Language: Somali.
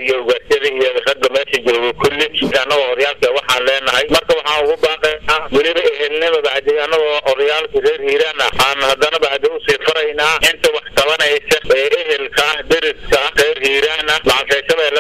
iyo ugaasyada iyo ragga meesha jooga kulli annagoo oryaalka waxaan leenahay marka waxaan ugu baaqaynaa weliba ehelnima bacdi annagoo oryaalka reer hiiraan ah aan haddana bacdi usii faraynaa inta wax qabanaysa ee ehelka ah deriska ah reer hiiraan ah lacag shabeelle